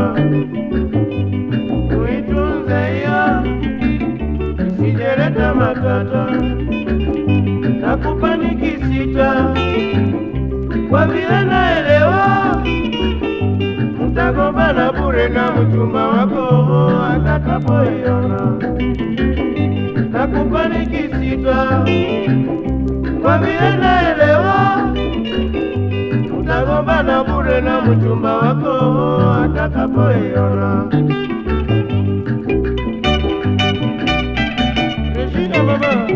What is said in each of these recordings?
uitunze hiyo isijeleta matata, nakupa nikisita kwa vile naelewa mtagombana bure na mchumba wako atakapoiona. Nakupa nikisita kwa vile naelewa mtagombana bure na mchumba wako atakapoiona. Regina baba.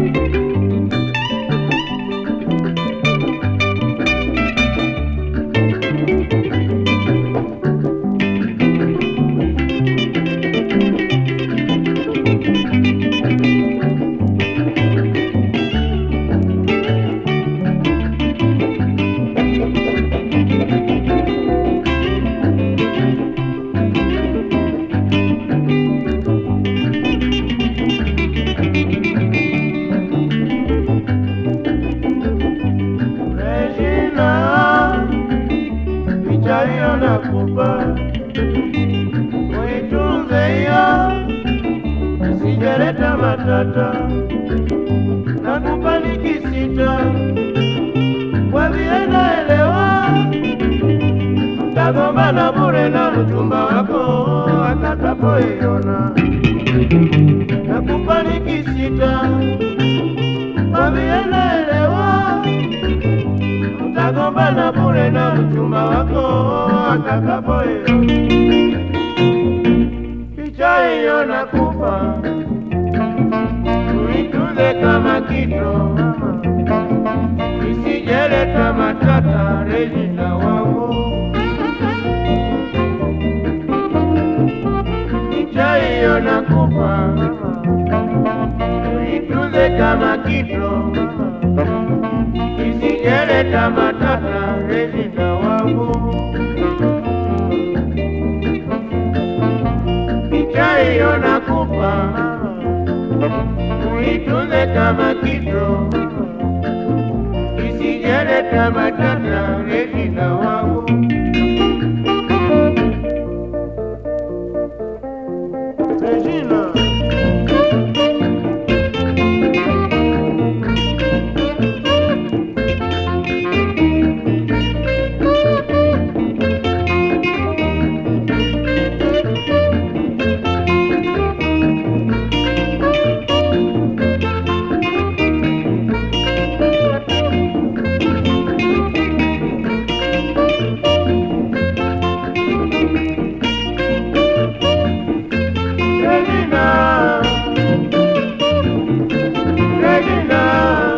Regina, picha hiyo nakupa, uitunze hiyo, isijeleta matata. Nakupa nikisita, kwa vile naelewa mtagombana bure na mchumba wako atakapoiona. Nakupa nikisita, kwa vile naelewa mtagombana bure na mchumba wako atakapoiona. Picha hiyo nakupa, uitunze kama kito, isijeleta matata. Regina wangu, picha hiyo nakupa, uitunze kama kito isijeleta matata Regina wangu. Picha hiyo nakupa, uitunze kama kito, isijeleta matata Regina wangu. Regina. Regina, Regina.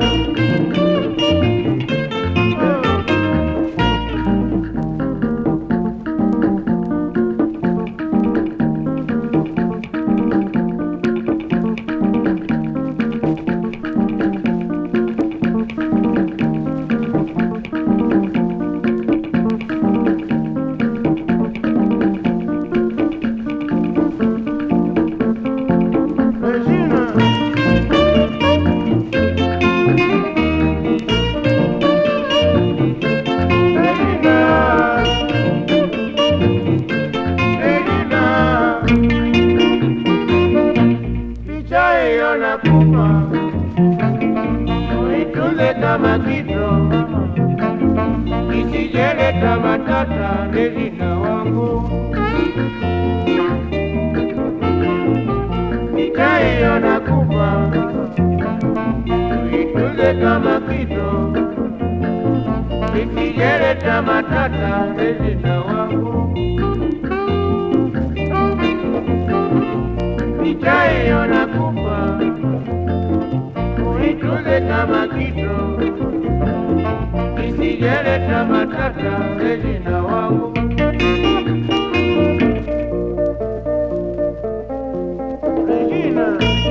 Regina. Regina. Regina. Picha hiyo nakupa, uitunze kama kito, isijeleta matata. Regina wangu, picha hiyo nakupa, uitunze kama kito, isijeleta matata. Regina wangu. picha hiyo nakupa, uitunze kama kito, isijeleta matata. Regina wangu, Regina.